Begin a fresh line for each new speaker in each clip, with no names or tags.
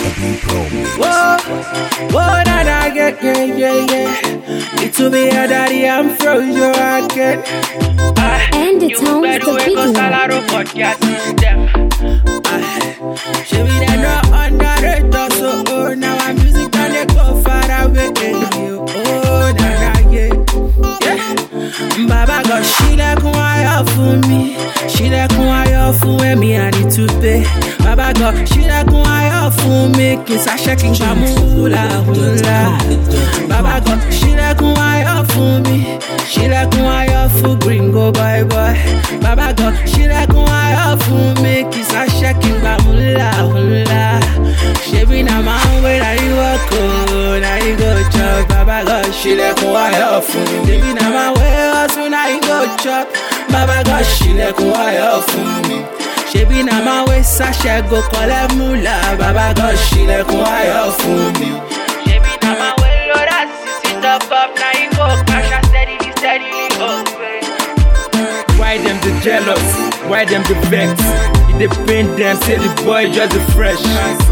JB Pro Mix.
Whoa, whoa, that I get, yeah, yeah, yeah. It to be a daddy, I'm frozen, you I get.
And the tones the video.
She be there no underrated, so oh, now I'm music and they go far away. Oh, na na yeah, yeah. Baba God, she lẹ́kùn ayọ̀ fún mi, she lẹ́kùn ayọ̀ fún ẹ̀mí àní túpé. Baba God, she lẹ́kùn ayọ̀ fún mi, kì í ṣàṣẹ kí n gbà mú húlà húlà. Baba God, she lẹ́kùn ayọ̀ fún mi, she lẹ́kùn ayọ̀ fún gringo boy boy. Baba God, she lẹ́kùn ayọ̀ fún mi, kì í ṣàṣẹ kí n gbà mú húlà húlà. Ṣebí na máa ń wé na yín wọ́kọ̀, na yín go chop. Baba God, she lẹ́kùn ayọ̀ fún mi. Ṣebí na máa wé hustle, na yín go chop. Baba God, she lẹ́kùn ayọ̀ fún mi. Ṣebí na máa wé sàṣẹ go collect mula. Baba God, she lẹ́kùn ayọ̀ fún mi. Ṣebí na máa wé lọ́dà sísí top up, na yín go cash out steadily, steadily, oh babe.
Why them the jealous? Why them the vex? It dey pain them, say the boy just the fresh.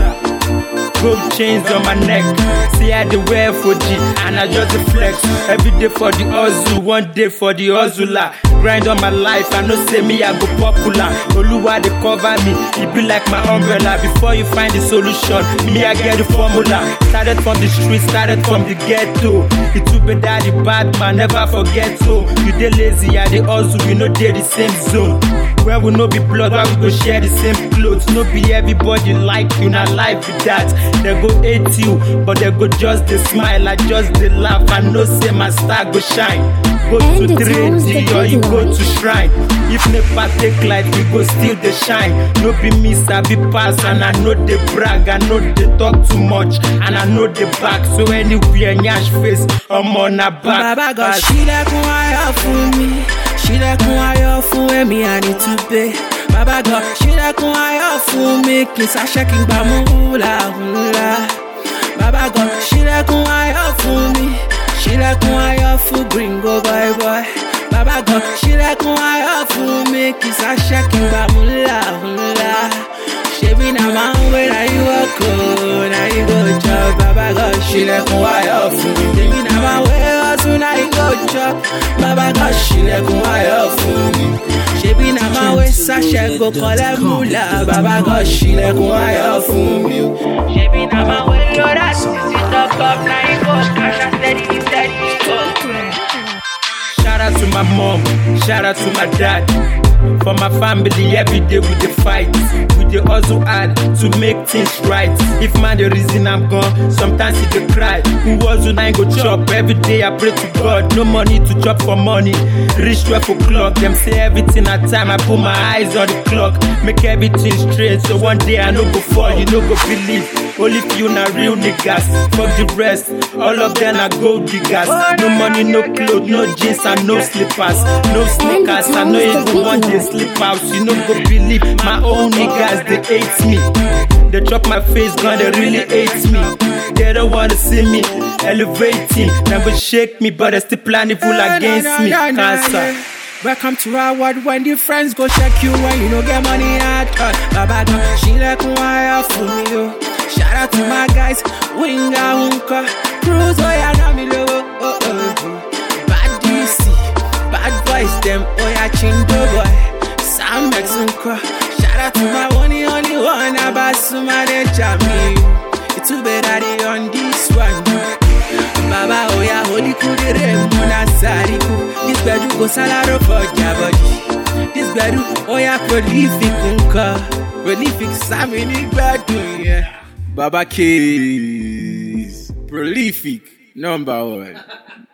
Gold chains on my neck. See I dey wear for G and I just the flex. Every day for the hustle, one day for the hustler. Grind on my life, I know say me I go popular. Oluwa dey cover me, it be like my umbrella. Before you find the solution, me I get the formula. Started from the street, started from the ghetto. It too bad that the bad man never forget so. You dey lazy, I dey hustle, we no dey the same zone. Where we no be blood, why we go share the same clothes? No be everybody like you, na life be that. They go hate you, but they go just dey smile, I just dey laugh. I know say my star go shine. Go
And
to
the tones the
3D or you
big
go
one.
to shrine. If never take light, we go still dey shine. No be me sabi pass, and I know dey brag, I know dey talk too much, and I know dey back. So anywhere nyash face, I'm on a back.
Baba God,
pass.
ṣílẹ̀kùn ayọ̀ fún mi, ṣílẹ̀kùn ayọ̀ fún ẹ̀mí àní túpé. Baba God, ṣílẹ̀kùn ayọ̀ fún mi, kì í ṣàṣẹ kí n gbà mú húlà húlà. Baba God, ṣílẹ̀kùn ayọ̀ fún mi, ṣílẹ̀kùn ayọ̀ fún gringo boy boy. Baba God, ṣílẹ̀kùn ayọ̀ fún mi, kì í ṣàṣẹ kí n gbà mú húlà húlà. Ṣebí na máa ń wé na yín wọ́kọ̀, na yín go chop. Baba God, ṣílẹ̀kùn ayọ̀ fún mi. Ṣebí na máa wé hustle, na yín go chop. Baba God, ṣílẹ̀kùn ayọ̀ fún mi. Ṣebí na máa wé sàṣẹ go collect mula. Baba God, ṣílẹ̀kùn ayọ̀ fún mi. Ṣebí na máa wé lọ́dà sísí top up, na yín go cash out steady, steady, oh.
Shout out to my mom, shout out to my dad. For my family, every day we dey fight. We dey hustle hard to make things right. If man the reason I'm gone, sometimes he dey cry. Who hustle na him go chop? Every day I pray to God, no money to chop for money. Reach 12 o'clock, them say everything at time. I put my eyes on the clock, make everything straight. So one day I no go fall, you no go believe. Only few na real niggas, fuck the rest. All of them are gold diggers. No money, no clothes, no jeans and no slippers, no sneakers. I no even want to sleep out. You no go believe my own niggas they hate me. They chop my face, gun they really hate me. They don't wanna see me elevating. Them go shake me, but they still plan evil against me. Cancer.
Welcome to our world when the friends go check you when you no get money at all. Baba God, she like wire for me yo. Shout out to my guys, Winga Unka, Cruise oh yeah, na me lo. Oh, oh, oh. Bad DC, bad boys them, oh yeah, Chindo boy, Sam X Unka. Shout out to my one and only one, Abasuma de Jami. It's too bad I dey on this one. Baba oya holy kudere muna sariku This bedu go salaro for jabody This bedu oya prolific nka Prolific sami ni gbadun yeah. Baba Keys Prolific number one